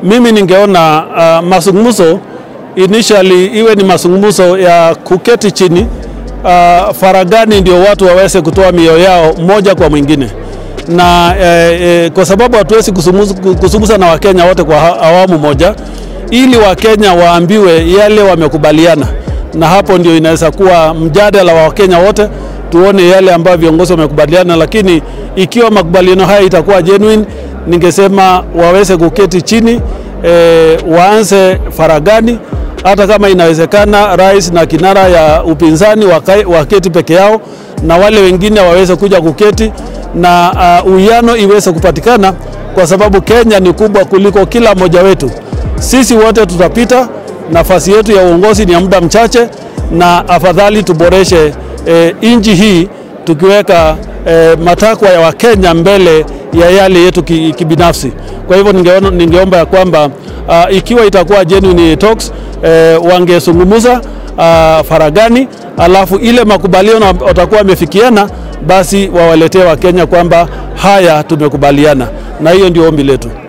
mimi ningeona uh, mazungumzo initially iwe ni mazungumzo ya kuketi chini uh, faragani, ndio watu waweze kutoa mioyo yao moja kwa mwingine na eh, eh, kwa sababu hatuwezi kuzungumza na Wakenya wote kwa awamu moja, ili Wakenya waambiwe yale wamekubaliana, na hapo ndio inaweza kuwa mjadala wa Wakenya wote, tuone yale ambayo viongozi wamekubaliana. Lakini ikiwa makubaliano haya itakuwa genuine, ningesema waweze kuketi chini eh, waanze faragani hata kama inawezekana rais na kinara ya upinzani waketi peke yao na wale wengine waweze kuja kuketi na uwiano uh, iweze kupatikana, kwa sababu Kenya ni kubwa kuliko kila mmoja wetu. Sisi wote tutapita, nafasi yetu ya uongozi ni ya muda mchache, na afadhali tuboreshe eh, nchi hii tukiweka eh, matakwa ya Wakenya mbele ya yale yetu kibinafsi. Kwa hivyo ningeona, ningeomba ya kwamba uh, ikiwa itakuwa genuine talks eh, wangezungumza uh, faragani, alafu ile makubaliano watakuwa wamefikiana basi wawaletee Wakenya kwamba haya tumekubaliana, na hiyo ndio ombi letu.